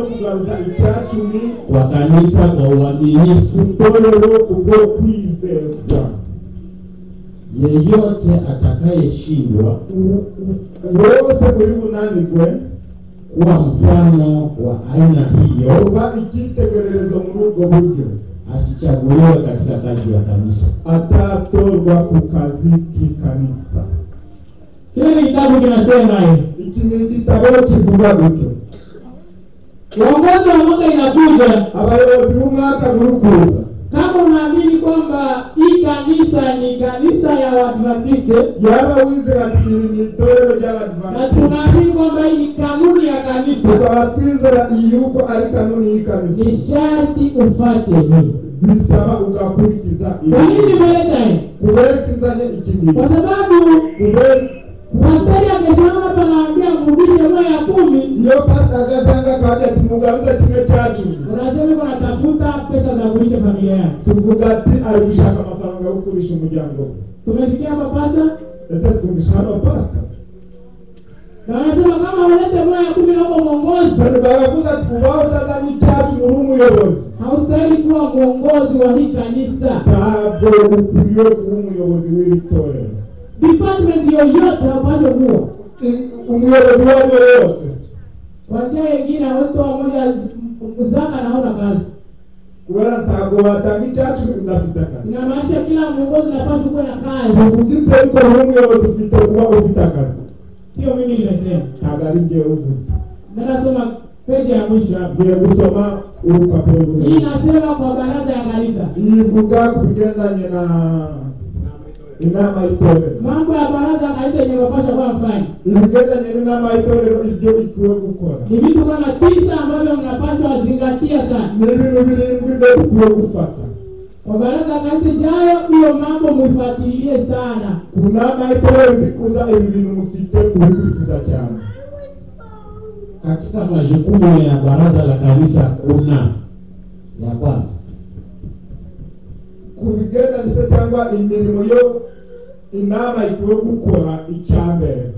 kugarukana icyacumi kwa kanisa kwa uaminifu. itorero kubwo kwizerwa Yeyote atakayeshindwa U- u- wose muri bunanirwe kuwa mfano wa aina hiyo kuba icyitegererezo muri ubwo buryo asichaguliwe katika kazi ya kanisa. atatorwa ku kazi k'ikanisa Kile kitabu kinasema hivi. iki ni igitabo kivuga gutyo Uongozi wa mwaka inakuja abayobozi b'umwaka buri kuza kama unaamini kwamba hii kanisa ni kanisa ya Waadventiste yaba wizera iri ni itorero na ry'abadivantisiti tunaamini kwamba hii ni kanuni ya kanisa, tukaba twizera yuko ari kanuni y'ikanisa ni sharti ufate hii. bisaba ugakurikiza Kwa nini ibi nimeleta hii? kuberekezanya iki gihe Kwa sababu kubere pastari akisimama hapa anaambia mrudishe moyo ya kumi, iyo pasita agasanga kajya tumugaruza kimwe cya cumi unasema uko natafuta pesa za kulisha familia yako. tuvuga ati ari gushaka amafaranga yo kurisha umuryango we Tumesikia hapa pasta ese twumvisha hano pasita na wanasema kama ulete moyo ya kumi na uko mwongozi, sani baravuze ati ubaho utazanye icya cumi uri umuyobozi haustahili kuwa mwongozi wa hii kanisa. ntabwo ukwiye kuba umuyobozi w'iri torero Department yoyote hapaswi kuwa I- umuyobozi uwo ari we wose kwa njia nyingine, hawezi kuwa moja zaka naona kazi. kubera ntabwo watanga icya cumi udafite akazi Inamaanisha kila mwongozi napaswa kuwa na kazi, tuvugitse ariko uri umuyobozi ufite kuba ufite akazi sio mimi nimesema. ntabwo ari ngewe uvuze Ndasoma peji ya mwisho hapa. ngiye gusoma urupapuro Hii rumwe inasema kwa baraza ya kanisa. ivuga ku bigendanye na inama y'itorero Mambo ya baraza ya kanisa yenye mapasha kuwa mfanya ibigendanye n'inama y'itorero ibyo ikwiye gukora ni vitu kama tisa ambavyo mnapaswa zingatia sana ni ibintu birindwi byo dukwiye gufata kwa baraza ya kanisa ijayo. Hiyo mambo muifuatilie sana. ku nama y'itorero bikuza ibi bintu mufite kubikurikiza cyane Katika majukumu ya baraza la kanisa kuna ya kwanza ku bigendanye se cyangwa imirimo yo inama ikwiye gukora icya mbere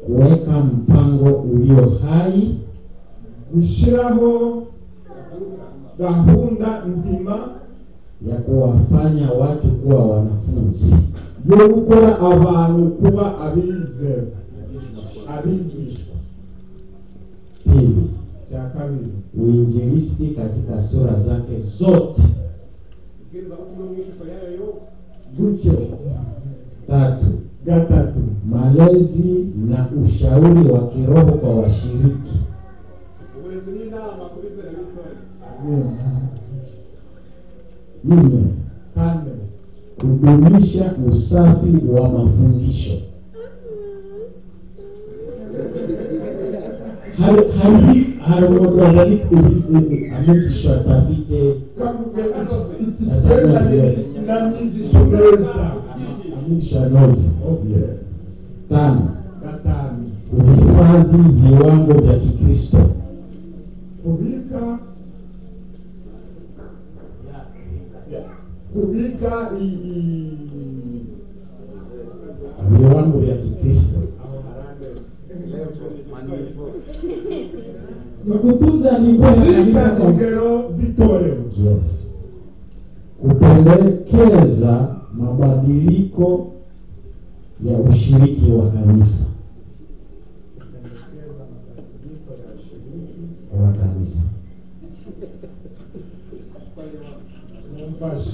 kuweka mpango ulio hai gushyiraho gahunda nzima ya kuwafanya watu kuwa wanafunzi. yo gukora abantu kuba abizera abigishwa Pili, cya kabiri uinjilisti katika sura zake zote. gutyo Tatu, gatatu malezi na ushauri wa kiroho kwa washiriki. Nne, kane kudumisha usafi wa mafundisho. Hari- hari hari umuntu azali kubi- amekisho atafite kavuga iki- iki cyerekanye n'amyizisho meza amekisho anozi. Tano, gatanu kuhifadhi viwango vya Kikristo. kubika kubika i- i- Viwango vya Kikristo Ni kutunza nidhamu ya kubika kanisa kwa ingero z'itorero Yes. kupendekeza mabadiliko ya ushiriki wa kanisa wa kanisa. mumfashe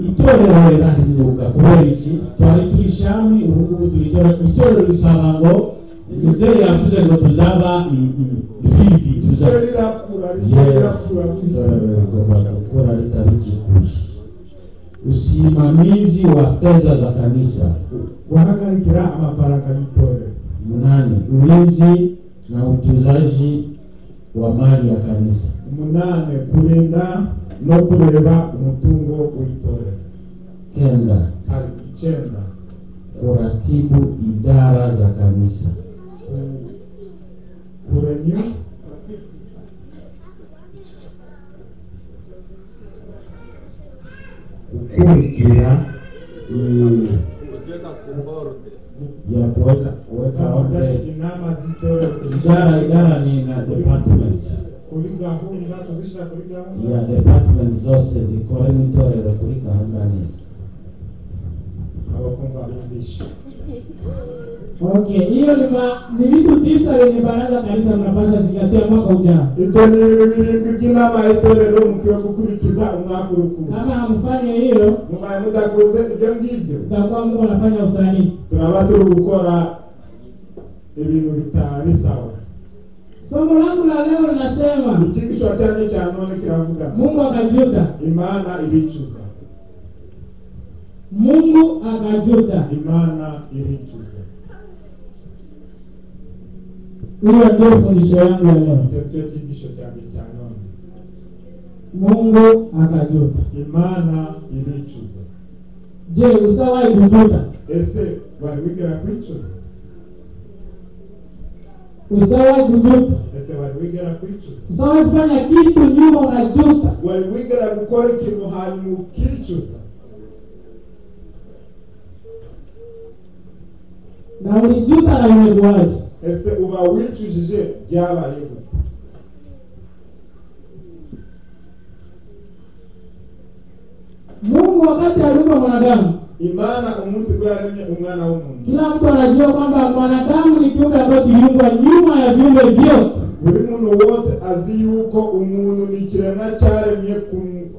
itorero lirahinyuka kubera iki twari turi shami ubungubu turi itorero itorero risaba ngo muzehe yavuze ngo tuzaba i- i- ifidi ryo tuzaba rirakura ryo Yes, rirakura itorero rigomba gukora ritari kikushi. Usimamizi wa fedha za kanisa. guhagarikira amafaranga y'itorero Mnane, ulinzi na utunzaji wa mali ya kanisa. umunani kurinda no kureba umutungo w'itorero Kenda, hari icyenda kuratibu idara za kanisa. ku- kurenyu Kukurikira eh, ya kuweka kuweka kuweka abakoze ordre inama z'itorero idara idara ni na department kuri gahunda kuzishyira kuri gahunda ya department zose zikora n'itorero kuri gahunda neza abakumva bumvisha okay hiyo ni ma- ni vitu tisa wenye baraza kanisa tunapasha zingatia mwaka ujao ibyo ni ibintu birindwi by'inama y'itorero mukwiye gukurikiza umwaka urukuza kama hamfanye hiyo mubaye mudakoze ibyo ngibyo utakuwa mungu anafanya usanii turaba turi gukora ibintu bitari sawa somo langu la leo linasema ikigisho cyanjye cya none kiravuga mungu akajuta imana iricuza mungu akajuta imana iricuza hiyo ndio fundisho yangu ya leo icyo cyo cyigisho cyanjye cya none mungu akajuta imana iricuza je usawahi kujuta ese bari wigera kwicuza usawahi kujuta ese bari wigera kwicuza usawahi kufanya kitu nyuma unajuta wari wigera gukora ikintu hanyuma ukicuza na ulijuta na imekuwaje ese uba wicujije byabayeho mungu wakati aliumba mwanadamu imana umunsi bwo yaremye umwana w'umuntu kila mtu anajua kwamba mwanadamu ni kiumbe ambayo kiliumbwa nyuma ya viumbe vyote buri muntu wose azi yuko umuntu ni ikiremwa cyaremye ku-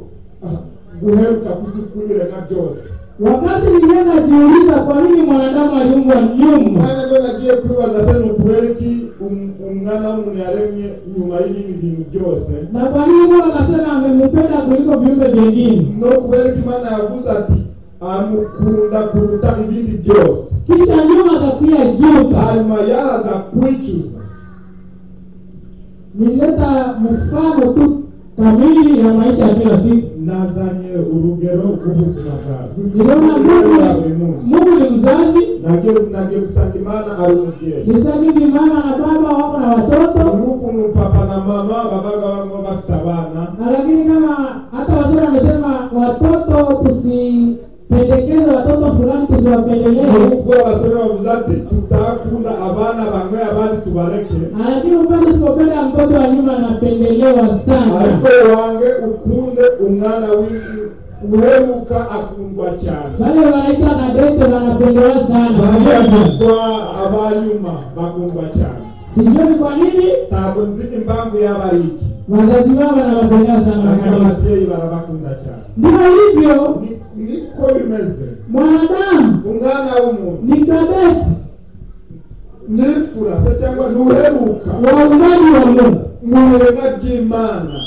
ah, guheruka kuby'ibiremwa byose wakati nilienda jiuliza kwa nini mwanadamu aliumbwa nyuma umwanya bwo nagiye kwibaza se ni ukubera iki um- umwana w'umuntu yaremye nyuma y'ibindi bintu byose na kwa nini mungu akasema amemupenda kuliko viumbe vyengine no kubera ko imana yavuze ati amukunda kuruta ibindi byose kisha nyuma akakuya juta hanyuma yaza kwicuza nilileta mfano tu kamili ya maisha ya kila siku nazanye urugero rw'ubuzima bwawe niliona mungu bwa buri munsi mungu ni mzazi nagiye nagiye gusanga imana ari umubyeyi nisagizi mama na baba wako na watoto ni ukuntu papa na mama babaga bamwe bafite abana Na lakini kama hata washauri wamesema watoto tusipendekeze watoto fulani tusiwapendelee nubwo abasore bavuze ati tutakunda abana bamwe abandi tubareke Na lakini upande usipopenda mtoto wa nyuma anapendelewa sana ariko wange ukunde umwana w'iwe uheruka akundwa cyane wale wanaitwa kadete wanapendelewa sana Sijui- babarirwa abanyuma bakundwa cyane sijui kwa nini ntabwo nzi impamvu yaba ari iki wazazi wao wanawapendelewa sana ariko wakati. ababyeyi barabakunda cyane ndivyo hivyo Ni- niko bimeze mwanadamu umwana w'umuntu ni kadete n'imfura se cyangwa ntuheruka wa uumbaji wa mungu mu biremwa by'imana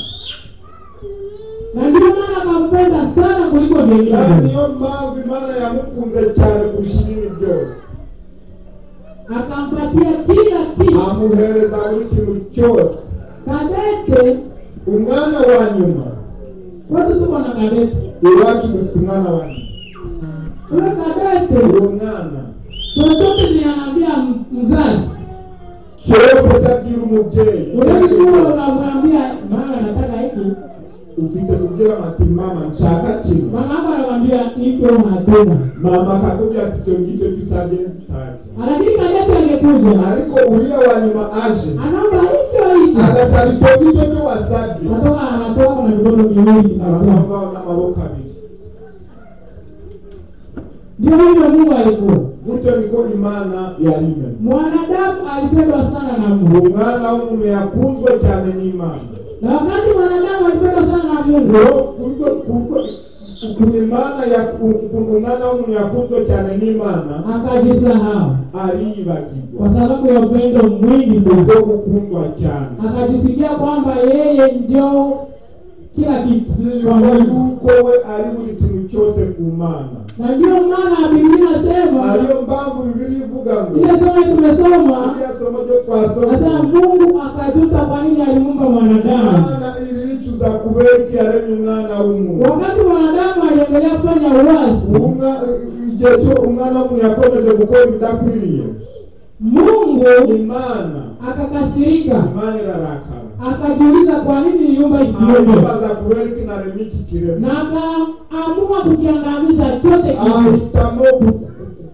na ndio maana akampenda sana kuliko nawe vingine niyo mpamvu imana yamukunze cyane kurusha ibindi byose akampatia kila kitu amuhereza buri kintu cyose kadete umwana wa nyuma wote tuko na kadete iwacu dufite umwana wa nyuma ule kadete uwo mwana chochote kinanaambia mzazi cyose cyabwira umubyeyi ulezi kuwa unamwambia mama nataka hiki ufite kubwira ati mama nshaka kino mama ako anamwambia hiki au hatuna mama akakubwira ati icyo ngicyo gisabye ntacyo lakini kadete angekuja ariko uriya wa nyuma aje anaomba hiki au hiki agasaba icyo ngicyo cyo wasabye natoka anatoka na vigogo viwili anatoa. abazangaho n'amaboko abiri ndio hivyo mungu alikuwa gutyo niko imana yari imeze mwanadamu alipendwa sana na mungu umwana w'umuntu yakunzwe cyane n'imana na wakati mwanadamu alipendwa sana na mungu ngo kubwo kubwo ukuntu imana ya- ukuntu umwana w'umuntu yakunzwe cyane n'imana akajisahau ariyibagirwa kwa sababu ya upendo mwingi sana bwo gukundwa cyane akajisikia kwamba yeye ndio kila kitu yiyumva yuko we ari buri kintu cyose ku mana na ndio maana Biblia inasema ariyo mpamvu bibiri ivuga ngo ile somo tumesoma iriya somo ryo nasema twasoma Mungu akajuta kwa nini alimuumba mwanadamu. imana iricuza kubera iki yaremye umwana w'umuntu Wakati mwanadamu aliendelea kufanya uasi, Umwa- igihe cyo umwana w'umuntu yakomeje gukora ibidakwiriye Mungu imana akakasirika, imana irarakara akajiuliza kwa nini niliumba hiki kiumbe, aribaza kubera iki naremye iki kiremwa na akaamua kukiangamiza chote kile. ahitamo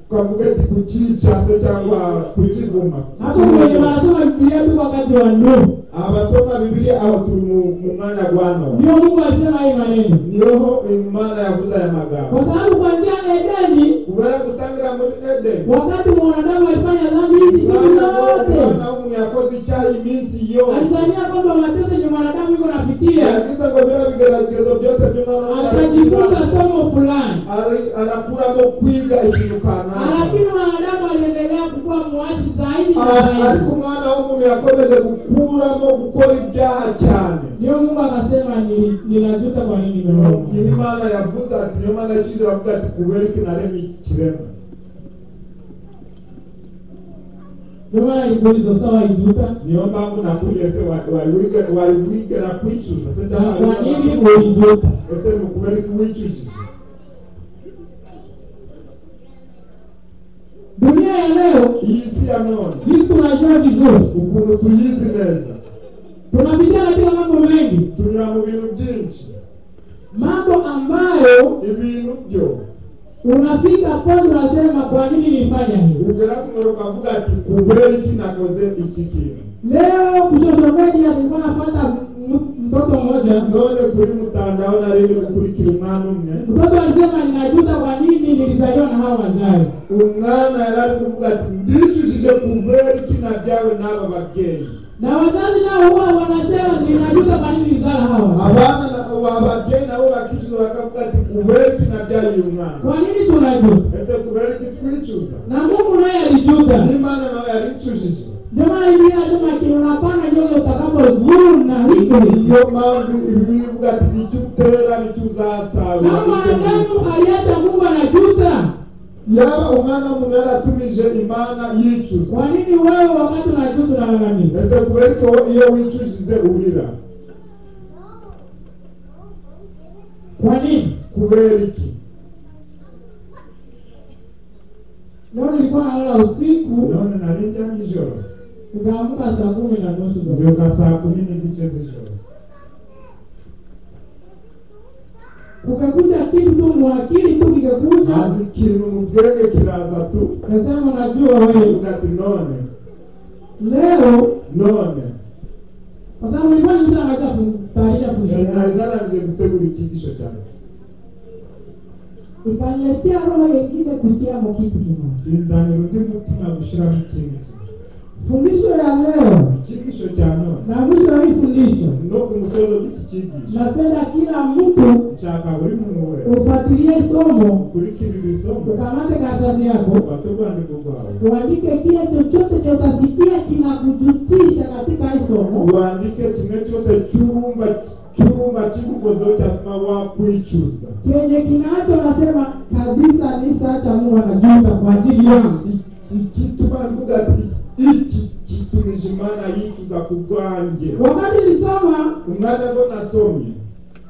twavuga ati kucyicaza cyangwa kukivuma hapo kwenye wanasoma Biblia tu wakati wa ndoa. abasoma bibiliya aho turi mu mu mwanya gwa none Ndio Mungu alisema haya maneno, niho imana yavuze aya magambo kwa sababu kuanzia Edeni, kubera gutangira muri edeni wakati mwanadamu alifanya dhambi hizi siku zote, umwana w'umuntu yakoze icyaha iminsi yose alisania kwamba mateso yenye mwanadamu yuko napitia, yagize ngo biriya bigeragezo byose by'umwana akajifunza somo fulani, Ari- anakuramo kwiga ikintu kanaka lakini mwanadamu aliendelea kukuwa muasi zaidi na A- ariko zaidi. umwana w'umuntu yakomeje gukuramo gukora ibyaha cyane Ndio Mungu akasema, "Nili- ninajuta kwa nini niyo nimeoa." imana yavuze ati niyo mana yakindi aravuga ati kubera iki naremye iki kirema Ndio maana nikuuliza, sawa ijuta, niyo mpamvu nakubwiye se wa- wari wiga- wari wigera kwicuza se na cyangwa wari kwa nini wiga- ulijuta? ese ni ukubera iki wicujije Dunia ya leo iyi si ya none hizi tunajua vizuri, ukuntu tuyizi neza tunapitia katika mambo mengi tunyura mu bintu byinshi mambo ambayo ibintu byo unafika pale unasema kwa nini nilifanya hivi ugera ku ngoro ukavuga ati kubera iki nakoze iki kintu leo kushosho media nilikuwa nafuata m- mtoto mmoja none kuri mutandao nari ndi gukurikira umwana umwe mtoto alisema ninajuta kwa nini nilizaliwa na hawa wazazi umwana yari ari kuvuga ati ndicujije kubera iki nabyawe n'aba babyeyi na wazazi nao huwa wanasema ninajuta kwa nini nilizala hawa abana na- wa babyeyi nabo bakicuza bakavuga ati kubera iki nabyaye uyu mwana kwa nini tunajuta ese kubera iki twicuza na mungu naye alijuta n'imana nawe yaricujije ndio maana biblia inasema ati unapanda nyoyo utakapovuna hivyo niyo mpamvu ibibiri ivuga ati icyo utera nicyo uzasarura kama mwanadamu aliacha mungu anajuta yaba umwana w'umuntu yaratumije imana yicuza kwa nini wewe wakati unajuta unalalamika ese kubera iki wowe iyo wicujize urira kwa nini kubera iki leo nilikuwa nalala usiku none nari njya nijoro nikaamka saa kumi na nusu za mbyuka saa kumi n'igice z'ijoro kukakuja kitu tu mwakili tu kikakuja ntazi ikintu mu bwenge kiraza tu kasema najua wewe uvuga ati none leo none kwa sababu nilikuwa nimesema naweza kutayarisha fundisho nari langu. narangiye gutegura icyigisho cyanjye ikaniletea roho yengine kutiamo kitu kimoja kinzanira undi mutima gushyiramo ikindi kintu fundisho ya leo icyigisho cya none na mwisho wa hii fundisho no ku musozo w'iki cyigisho napenda kila mtu nshaka buri muntu wese ufuatilie somo ukurikira iri somo ukamate karatasi yako ufate urwandiko rwawe uandike kile chochote cha utasikia kinakujutisha katika hii somo wandike kimwe cyose cy'urumva cy'urumva kigukozeho cyatuma wakwicuza kenye kinacho nasema kabisa nisa hata Mungu anajuta kwa ajili yangu. I- igituma mvuga ati iki gitumije imana yicuza ku bwanjye Wakati nisoma umwanya ngo nasomye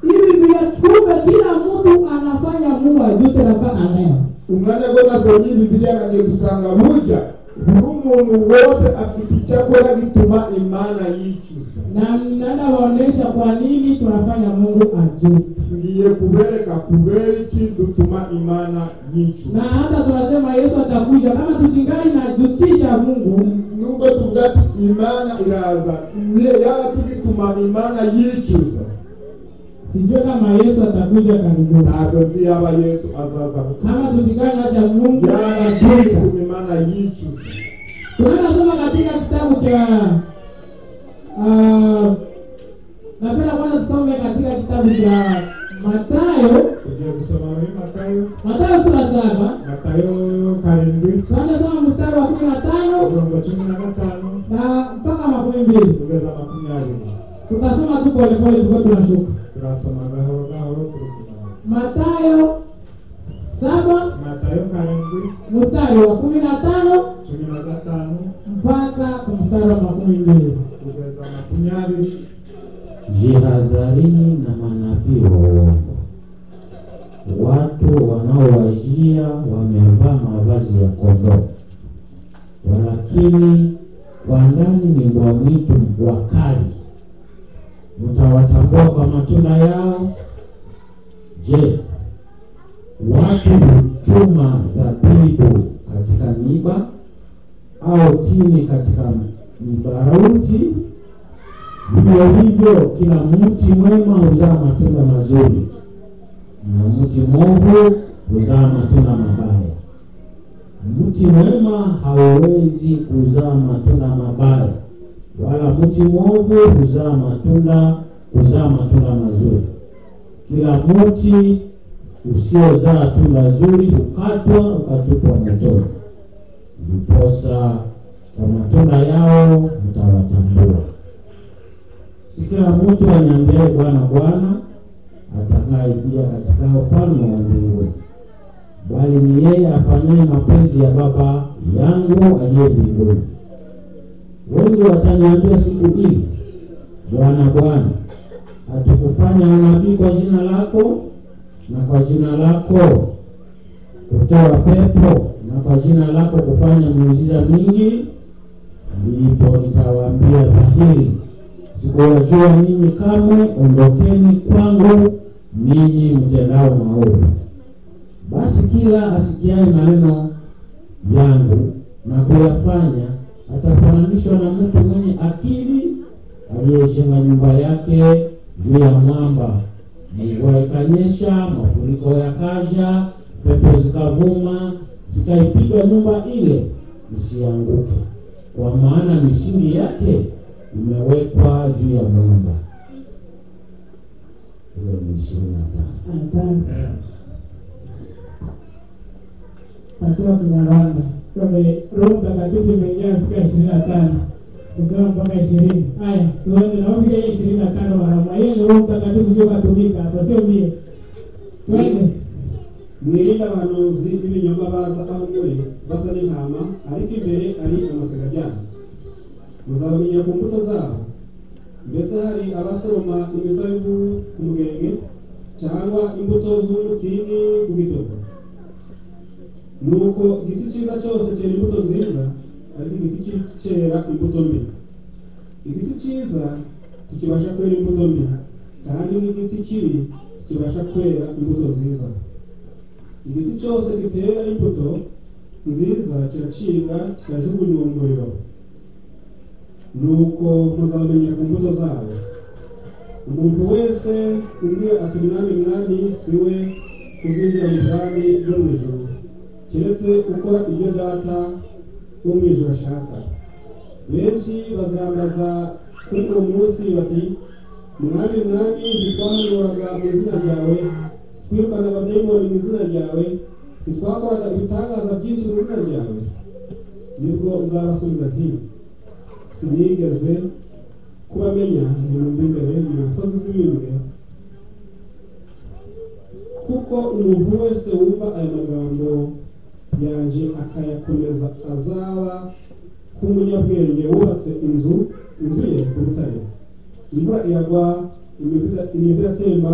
hivi vile, kumbe kila mtu anafanya Mungu ajute na mpaka leo. umwanya ngo nasomye bibiliya nagiye gusanga burya buri umuntu wose afite icyakora gituma imana yicuza Na nenda waonesha kwa nini tunafanya Mungu ajute, ngiye kubereka kubera iki dutuma imana na yicuza hata tunasema Yesu atakuja kama tuchingali najutisha Mungu nubwo tuvuga ati imana iraza niyo yaba tugituma imana yicuza sijue kama Yesu atakuja karibuni. ntabwo nzi yaba yesu azaza Kama tuchingali nacha Mungu yaba tugituma imana yicuza tunaenda soma katika kitabu cha ah, napenda kwanza tusome katika kitabu cha Mathayo, tugiye gusoma muri matayo Mathayo sura saba matayo karindwi tunaenda soma mstari wa kumi na tano mirongo cumi na gatanu na mpaka makumi mbili kugeza makumyabiri tutasoma tu polepole, tulikuwa tunashuka turasoma gahoro gahoro turukumara Mathayo saba matayo karindwi mstari wa kumi na tano cumi na gatanu mpaka mstari wa makumi mbili kugeza makumyabiri Jihadharini na manabii wa uongo, watu wanaowajia wamevaa mavazi ya kondoo, walakini kwa ndani ni mbwa mwitu wakali. Mtawatambua kwa matunda yao. Je, watu huchuma dhabihu katika miiba au tini katika mibarauti. Vivyo hivyo kila mti mwema huzaa matunda mazuri na mti mwovu huzaa matunda mabaya. Mti mwema hauwezi kuzaa matunda mabaya, wala mti mwovu huzaa matunda huzaa matunda mazuri. Kila mti usiozaa tunda zuri hukatwa ukatupwa motoni. Ndiposa kwa matunda yao mtawatambua. Si kila mtu aniambiaye Bwana, Bwana atakayeingia katika ufalme wa mbinguni, bali ni yeye afanyaye mapenzi ya Baba yangu aliye mbinguni. Wengi wataniambia siku ile, Bwana, Bwana, hatukufanya unabii kwa jina lako, na kwa jina lako kutoa pepo, na kwa jina lako kufanya miujiza mingi? Ndipo nitawaambia dhahiri, sikuwajua ninyi kamwe, ondokeni kwangu ninyi mtendao maovu. Basi kila asikiaye maneno yangu na kuyafanya atafananishwa na mtu mwenye akili aliyejenga nyumba yake juu ya mwamba. Mvua ikanyesha, mafuriko yakaja, pepo zikavuma, zikaipiga nyumba ile isianguke, kwa maana misingi yake imewekwa juu ya mwamba. Hilo ni ishirini na tano. Tatiwa Kinyarwanda kwenye Roho Mtakatifu imeingia kufika ishirini na tano kusema mpaka ishirini. Haya, tuende na ufike hiyo ishirini na tano warama hiyo ni Roho Mtakatifu ndio katumika hapo, sio mie. Twende mwirinde abahanuzi b'ibinyoma baza aho muri basa n'intama ariko imbere ari amasegajyana muzabamenya ku mbuto zabo mbese hari abasoroma imizabibu ku mugenge cyangwa imbuto z'umutini ku bidodo nuko igiti cyiza cyose cyera imbuto nziza ariko igiti kibi cyera imbuto mbi igiti cyiza tukibasha kwera imbuto mbi kandi n'igiti kibi tukibasha kwera imbuto nziza igiti cyose gitera imbuto nziza kiracibwa kikajugunywa mu muriro nuko muzabamenyera ku mbuto zabo umuntu wese umbwira ati mwami mwami si we uzinjira mu bwami bwo mu ijuru keretse ukora ibyo data wo mu ijuru ashaka benshi bazambaza kuri uwo munsi bati mwami mwami ntitwahanuraga mu izina ryawe twirukana abadayimoni mu izina ryawe ntitwakoraga ibitangaza byinshi mu izina ryawe nibwo uzabasubiza ati sinigeze kubamenya ibintu by'imbere mu nkozi z'ibimbere kuko umuntu wese wumva aya magambo yanjye akayakomeza azaba nk'umunyabwenge wubatse inzu inzu ye ku rutare imvura iragwa imivu- imivu iratemba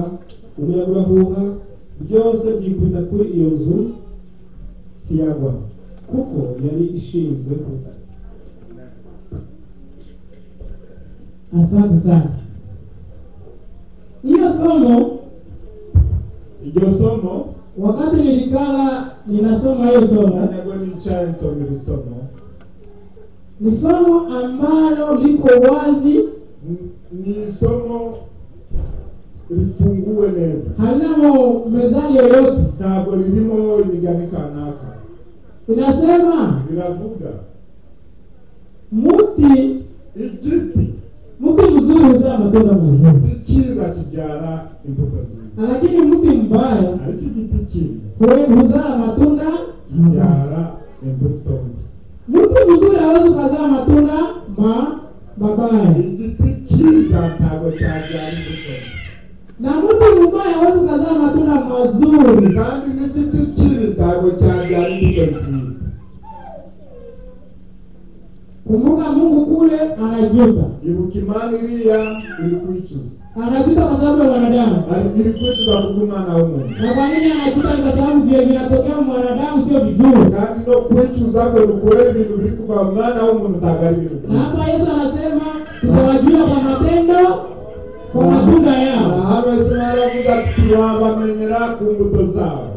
umuyaga urahuha byose byikubita kuri iyo nzu ntiyagwa kuko yari ishinzwe ku rutare asante sana. Hiyo somo iryo somo wakati nilikala ninasoma hiyo somo ntabwo nicaye nsoma iri somo ni somo ambalo liko wazi, Ni- ni somo rifunguwe neza halinamo mezani yoyote. ntabwo ririmo imigani kanaka Inasema riravuga muti igiti mti mzuri huzaa matunda mazuri, cyiza kibyara imbuto nziza lakini mti mbaya ariko igiti kibi hu- huzaa matunda mabaya. kibyara imbuto mbi Mti mzuri hawezi ukazaa matunda ma mabaya, igiti cyiza ntabwo cyabyara imbuto mbi na mti mbaya hawezi ukazaa matunda mazuri. kandi n'igiti kibi ntabwo cyabyara imbuto nziza Kumbuka Mungu kule anajuta, ibuka imana iriya iri kwicuza anajuta kwa sababu ya wanadamu. Ari- iri kwicuza kubw'umwana w'umuntu Na kwa nini anajuta? Ni kwa sababu vile vinatokea mwanadamu sio vizuri, kandi no kwicuza kwe ni ukubera ibintu biri kuva mu mwana w'umuntu ntabwo ari ibintu na byiza hapa Yesu anasema tutawajua kwa matendo, kwa matunda na yao. hano yesu naravuga ati turabamenyera ku mbuto zabo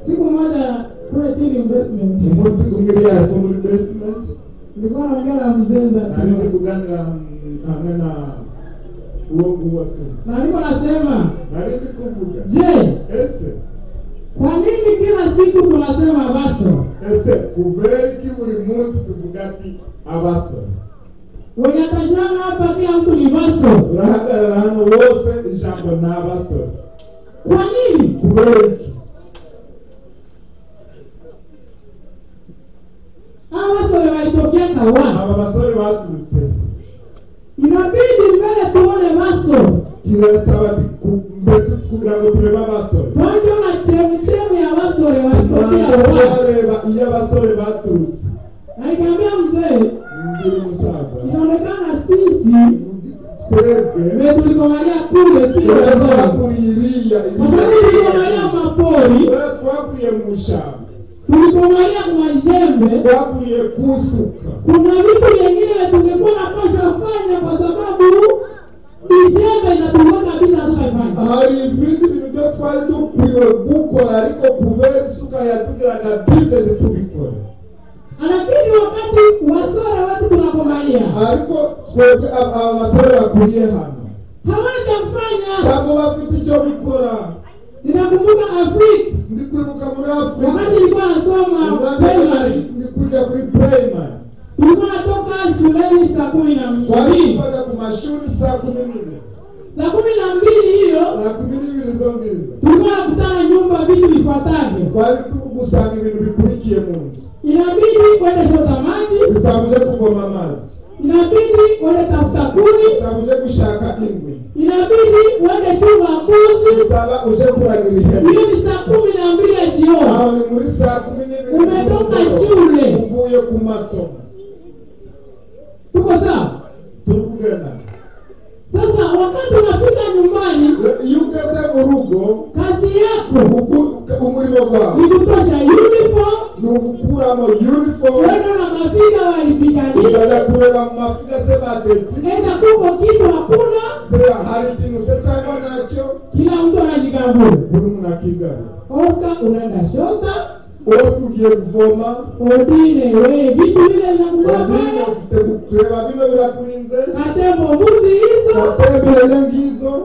Siku moja kuna chini investment umunsi kumwe byariko muri basement nilikuwa naongea na mzee nari ndi Ndatu. kuganira mm, hamwe na uwo nguwo tu na niko nasema nari ndi kuvuga je ese kwa nini kila siku tunasema baso ese kubera iki buri munsi tuvuga ati abasore wenye atashana hapa kila mtu ni baso urahagarara hano wose ijambo ni abasore kwa nini kubera iki hawa basore walitokea kawana aba basore baturutse inabidi mbele tuone baso kirasaba ati ku- mbe tu- kugira ngo turebe abasore twatona chemuchemu ya basore walitokea Rwanda. bareba iyo abasore baturutse Na nikamwambia mzee ngira umusaza inaonekana sisi twebwe tulikomania kule sio wazazi twakuriye kwa sababu tulikomania iriya mapori twakuriye mu ishyamba tulikomania majembe twakuriye ku isuka kuna vitu vingine tungekuwa napasha fanya kwa sababu ijembe inatumwa kabisa tukafanya hari ibindi bintu byo twari dukwiwe gukora ariko kubera isuka yatugiraga bize ntitubikore lakini wakati wasora watu tunakomania ariko twebwe ab- aba basore bakuriye hano hawana cha kufanya ntabwo bafite icyo bikora ninakumbuka afrika ndi kwibuka muri afurika wakati nilikuwa nasoma primary ndi kujya kuri primary tulikuwa natoka shuleni saa kumi na twari mbili kuvaga ku mashuri saa kumi n'imwe saa kumi na mbili hiyo saa kumi n'ibiri zo ngizo tulikuwa nakutana nyumba vitu vifuatavyo twari gusanga ibintu bikurikiye mu nzu inabidi kwenda shota maji bisaba uje kuvoma amazi inabidi wende tafuta kuni bisaba uje gushaka inkwi inabidi wende chunga mbuzi bisaba uje kuragira ihene hiyo ni saa kumi na mbili ya aho jioni ni muri saa kumi n'ibiri Umetoka z'umugoroba. shule. uvuye ku masomo tuko sawa turi kugana sasa wakati unafika nyumbani iyo ugeze mu rugo kazi yako ugu- umurimo wawe ni kutosha uniform ni ugukuramo uniform wende na mafiga ukajya walipiganisha kureba mu mafiga se badetse enda kuko kitu hakuna se hari ikintu se cyangwa nacyo kila mtu anajikaburu buri umuntu akigana oscar unaenda shota wese ugiye kuvoma odine we vitu vile vinakugua ugiye pale ufite kureba bino birakurinze natembo mbuzi hizo atembere ngizo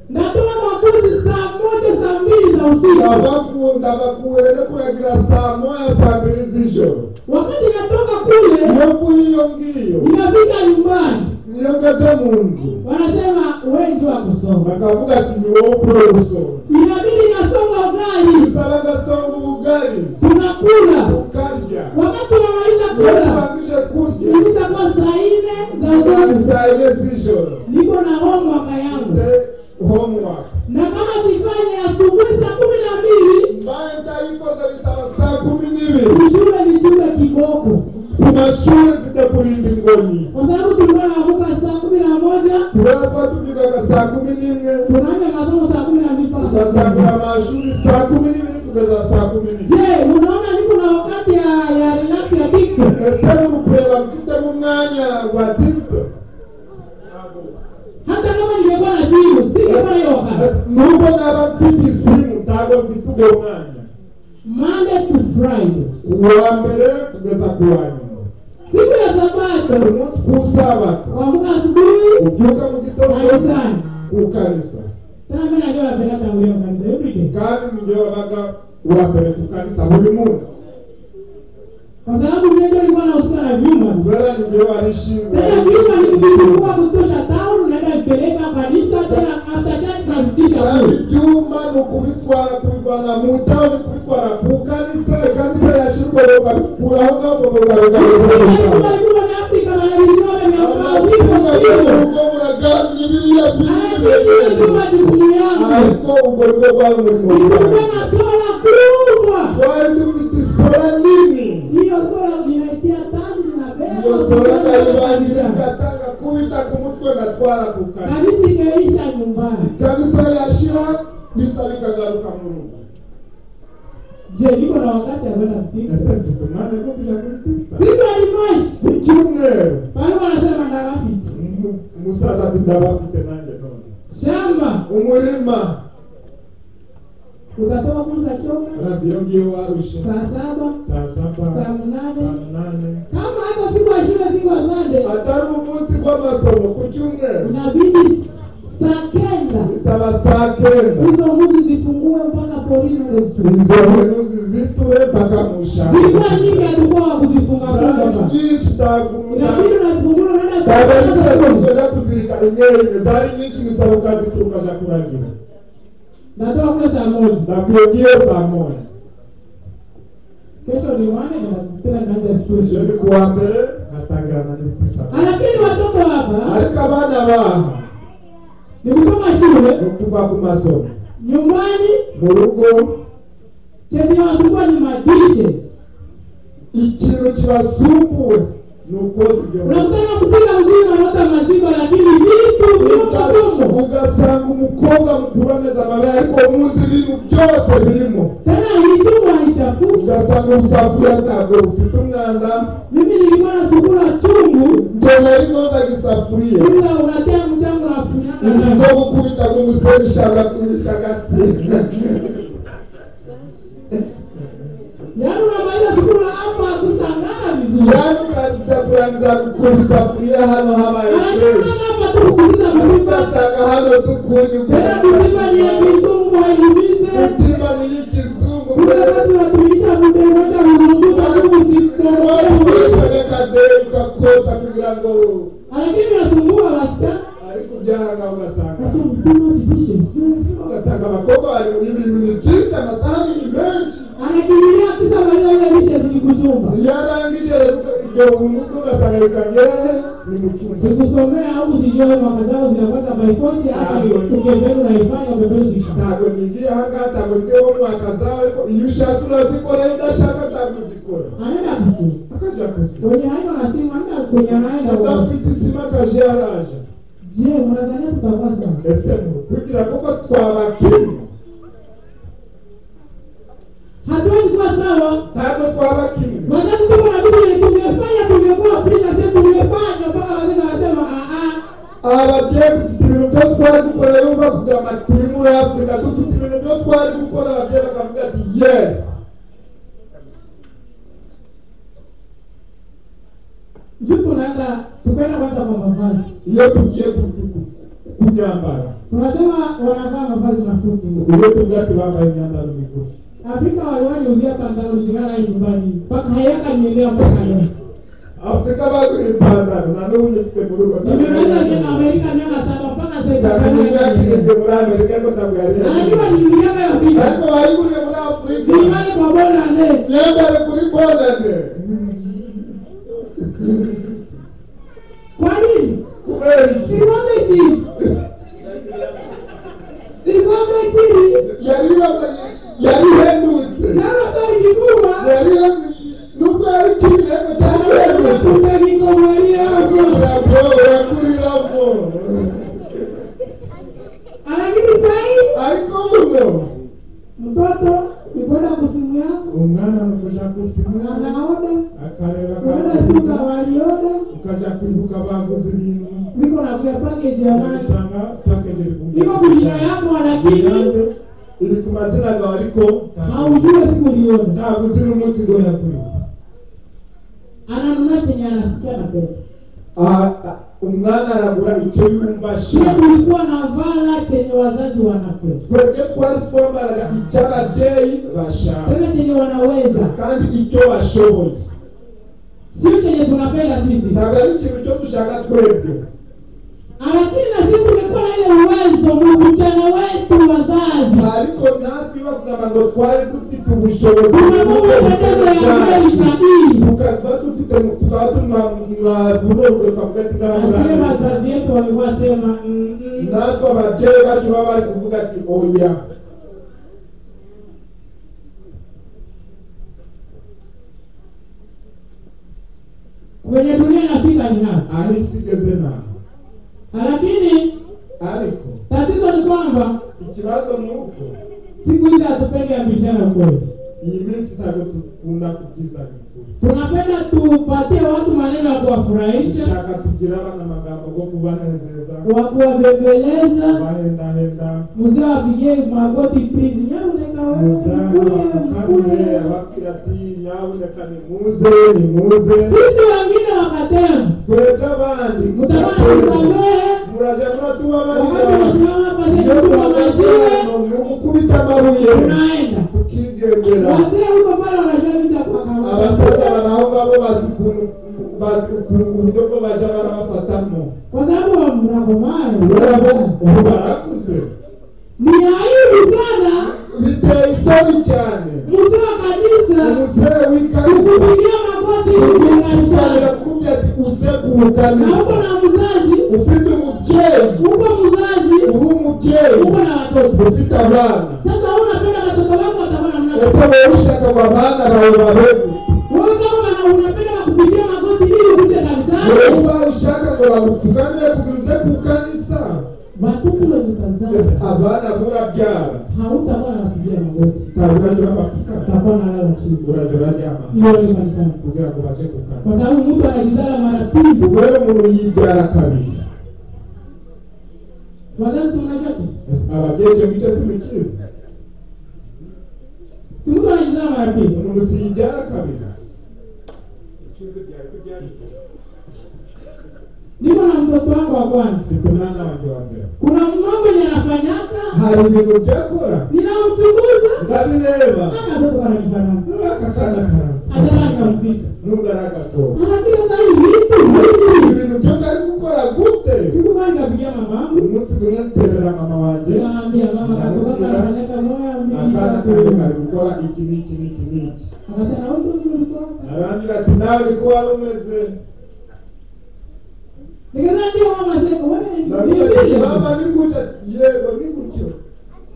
natoa mabuzi saa moja saa mbili za usiku ndabakunda bakuwere kuragira saa moya saa mbiri z'ijoro wakati natoka kule iyo mvuye iyo ngiyo inafika nyumbani niyo ngeze mu nzu wanasema wengi wa kusoma bakavuga ati ni wowe ukora gusoma inabidi nasonga ugali bisaba agasonga ubugari tunakula ukarya wakati unamaliza iyo kula turangije kurya kabisa kwa saa nne za ni usiku saa ine z'ijoro niko na homework yangu te homework na kama sifanye asubuhi saa kumi na mbili mbaye ndayikoze bisaba saa kumi n'ibiri shule ni shule kiboko ku mashuri mfite kurinda ingoni kwa sababu tulikuwa naamuka saa kumi na moja kubera ko tubyukaga saa kumi n'imwe tunaanza masomo saa kumi na mbili mpaka saa kumi na tuzatangira moja. amashuri saa kumi n'ibiri kugeza saa kumi n'ibiri Je, unaona niko na wakati ya ya relax ya TikTok? ese muri kureba mfitemo umwanya wa tiktok Hata kama ningekuwa na simu, singekuwa na hiyo wakati. nubwo naba mfite isimu ntabwo mfite uwo mwanya Monday to Friday. uwa mbere kugeza ku wa nyuma Siku ya Sabato, umunsi ku sabato kuamka asubuhi ubyuka mu gitondo kanisani. ku kanisa Tena mimi najua napenda tangulia kanisa every day. kandi nijye wabaga uwa mbere ku kanisa buri munsi Kwa sababu mimi ndio nilikuwa nahusika na vyumba. kubera nijye Tena vyumba ni vitu kwa warishingwa kutosha town unaenda vipeleka kanisa tena after church tunarudisha kandi huko. ibyuma ni ukubitwara kubivana mu ntaho ni kubitwara ku kanisa ikanisa yacirwa bakabikuraho ngaho Kwa bakabigaragaza hivyo ni Afrika maana ni vyumba vya mbao viko sio. ubwo buragazi biriya biriya ariko ubwo bwo bwari umurimo wawe twari dufite isora nini iyo sora ndayibangira ngatanga kubita ku mutwe ngatwara ku kanisa kanisa yashira bisa bikagaruka mu rugo ese mfite umwanya wo kujya kuri twitter ku cyumweru Umu- umusaza ati ndabafite nanjye none umurima Urafite iyo ngiyo warushe saa saba saa saa saba saa munane munane kama hata siku ya shule siku ya sande atari umunsi rw'amasomo ku cyumweru unabidi saa kenda bisaba saa kenda hizo mbuzi zifungue mpaka porini unazichukua izo bintu zizitue mpaka mu ishyamba zilikuwa nyingi alikuwa wa kuzifunga funga nyinshi ntabwo umuntu inabidi unazifungua ntabwo ari ikibazo unaenda kugenda kuzirika inyerenge zari nyinshi bisaba ukazituruka za kuragira natoka kule saa moja navuye ngiyo saa moja kesho ni wane na tena naanza iyo situation ni kuwa mbere atangirana n'ukusaba lakini watoto hapa ariko abana baha ni kutoka shule ni ukuva ku masomo nyumbani mu rugo chenye wasumbua ni madishes ikintu kibasumbuye ni ukoza ibyo bintu. unakutana mzinga mzima naota maziba lakini vitu vyo Ugas- mfumo ugasanga umukobwa mukuru ameze amabere ariko muzi ibintu byose birimo tena ikichungwa haichafuka ugasanga ubusafuriya ntabwo bufite umwanda mimi nilikuwa nasukula chungu ngo nari nozaga isafuriya kila unatia mchango afunyaka izi zo gukubita nk'umusenyi ishaka kubica agatsinda yaani unamaliza sukula hapa kusangaa vizuri yani ukaza kurangiza gukura isafuriya hano habaye anataka fresh hapa tukuuliza mlima ugasanga hano tukunye tena mlima ni ya kizungu hailimise mutima n'iy'ikizungu tunatumisha kudondoka kuunguza kuusidodoka watuwishaga kadeyi ukakota kugira ngo lakini nasumbua wasichana ariko ubyanga ugasanga Sasa mtuma zidishe ugasanga abakobwa bari mu ibintu ni byinshi amasahani ni menshi anakimbilia kisa maliza ile dishe zikikuchumba iyo arangije rero ibyo buntu bwo ugasanga bikange ni mukizi sikusomea au sijue mwaka zao zinapasa by force hapa ukipenda unaifanya umepeleka ntabwo nigiye ahangaha ntabwo nziho mwaka zawe ariko iyo ushaka urazikora iyo udashaka ntabwo uzikora anaenda kusini akajya gusa kwenye hayo na simu anaenda kwenye anaenda kwa udafite isima akaje yaraje je mwanzania tutakuwa sawa ese ni kugira kuko twabakimwe hatuwezi kuwa sawa ntabwo twabakimwe wazazi tuko na vitu vyenye tungefanya tungekuwa free na sisi tungefanya mpaka wazee wanasema ah ah ababyeyi dufite ibintu byo twari gukora yumva kugira ngo turi muri afurika dufite ibintu byo twari gukora ababyeyi bakavuga ati yes juu tunaenda tukaenda kwanza kwa mavazi iyo tugiye ku- ku- ku- kunyambara tunasema wanavaa mavazi mafupi iyo tuvuga ati bambaye imyambaro migufi afrika waliwaniuzia pantalo zingana nyumbani mpaka hayaka niendea mpaka leo afurika bagura ipantaro na n'ubu ngifite mu rugo nimemaliza miaka amerika miaka saba mpaka ndakunyagirije sasa muri amerika ariko ntabwo yari anajua yari ni miaka ya ariko pili wayiguriye muri afurika nilimale kwa bona ne myambaro kuri bonane kwa nini kubera iki ilikuwa mekiri ilikuwa mekiri yari yari ihendutse nalo sari kikubwa yari nubwo yari ikiri ariko cyari ihendutse akuta kikomali yako urakuriramo lakini sahii ariko muno mtoto ni kwenda kusimu yako umwana nukuja kusimura anaoda akareba kwenda kakuruka, suka walioda ukaja kwibuka bavuze ibintu niko nakuya pakeji jamani ugasanga pakeje iri ku- iko kujira yako lakini Irange iri ku mazina yawe ariko haujue siku liyoda ntabwo uzi n'umunsi ngo yakuriwe ananuna chenye anasikia napenda umwana aragura icyo yumva ile ashaka tulikuwa na vala chenye wazazi wanapenda twebwe twari twambaraga icyo ababyeyi bashaka tena chenye wanaweza kandi icyo bashoboye sio chenye tunapenda sisi ntabwo ari ikintu cyo gushaka twebwe lakini na sisi tungekuwa na ile uwezo muvijana wetu wazazi ariko natwe bakugamba ngo twari dufite ubushobozi tunakuwa mwekekezo ya mbele sahihi tukaba dufite mu- tukaba tumwabururwe twavuga ati Nasema ngamurane wazazi wetu walikuwa sema mm, mm. natwe ababyeyi bacu baba bari kuvuga ati oya kwenye dunia inafika ni hapo, aho isi igeze naho lakini ariko tatizo ni kwamba ikibazo ni uko siku hizi hatupendi ambishana kweli, iyi minsi ntabwo dukunda kubwizanya ukuri tunapenda tupatie watu maneno ya kuwafurahisha, ushaka kugira abana amagambo yo kubanezeza wakuwabembeleza, bahendahenda muzabapige magoti please, nyabuneka wewe muzamubakamire mkuye. ababwira ati nyabuneka nimuze nimuze Sisi wengine wakatema, twebwe abandi mtamani kusamehe, murajya muratuba wakati barira unasimama hapa iyo sasa kwa maziwe, twabazirano ni ugukubita amabuye unaenda tukigendera wazee huko pale wanajua vita kwa abasaza kawaida, baraho ngabo bazi ukuntu- bazi ukuntu uburyo bwo bajya barabafatamo kwa sababu wa rero mnakomayo ubu barakuze ni aibu sana biteye isoni cyane mzee wa kanisa umuzehe w'ikanisa kukupigia magoti ugitangira kukuganisa kukubwira ati uze mu na uko kanisa na mzazi ufite umubyeyi uko mzazi uri umubyeyi uko na watoto ufite abana sasa wewe unapenda watoto wako watabona ese mna wowe ushaka ngo abana bawe babegu wewe kama wana- unapenda wakupigia magoti ili ukuje wowe kanisani uba ushaka ngo bagupfukamire kugira uze mu kanisa watoto wenye ese tazama abana murabyara hautakuwa na kupigia magoti ntabwo urajya urabapfukama utakuwa na lala chini urajya uraryama hiyo ni kanisani kugira ngo baje mu kanisa kwa sababu mtu anajizala mara pili wewe umuntu yibyara kabiri wazazi mnajua tu. Ese ababyeyi ibyo ngibyo sibikizi si mtu anajizala mara pili umuntu siyibyara kabiri niko na mtoto wangu wa kwanza mfite umwana wanjye wa mbere kuna mambo yenye anafanyaka hari ibintu byakora ninamchunguza ndabireba akatoto kanajifanana aka kana ataka karanza nikamzika ntugaragaza anapiga sali vitu vingi ibintu byo kari gukora gute siku moja nikapigia mamangu umunsi kumwe nterera mama wanjye nikaambia mama katoka kanaleta moya akana kanjye mbili kari gukora iki n'iki n'iki n'iki akasema wewe ndio ulikuwa arambwira ati nawe niko wari umeze nikasema ndio mama sema wewe ndabwira ndio ati vile mama ni gutya ati yego ni gutyo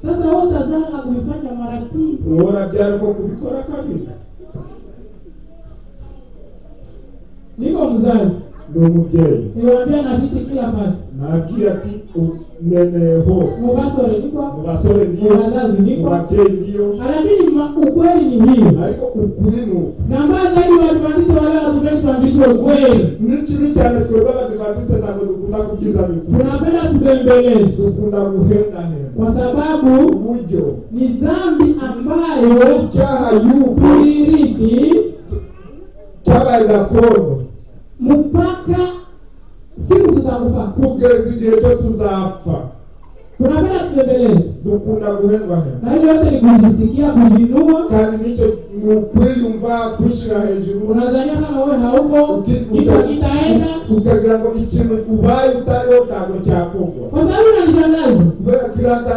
sasa wewe utazanga kuifanya mara pili ubona byari ko kubikora kabiri niko mzazi ni umubyeyi niwaambia na viti kila fasi nabwira ati umeneye hose mubasore niko mu basore mu niyo bazazi mu niko babyeyi niyo lakini ma- ukweli ni hiyo ariko ukuri ni uku na mbaya zaidi watuandise wale wasipende tuandishwe ukweli ni kibi cyane twebwe abadivantisite ntabwo dukunda kubyiza bikuru tunapenda tubembelezwe dukunda guhendahenda kwa sababu uburyo ni dhambi ambayo n'icyaha y'ubu tuirithi cyabaye gakondo mpaka siku tutakufa kugeza igihe cyo tuzapfa tunapenda tubembelezwe dukunda guhendahenda na hiyo yote ni kujisikia kujinua kandi nicyo ni ukwiyumva kwishyira hejuru unazania kama wewe hauko uki- kitu kitaenda ukagira ngo ikintu ubaye utariho ntabwo cyakorwa kwa sababu nanishangaza kubera ko iranda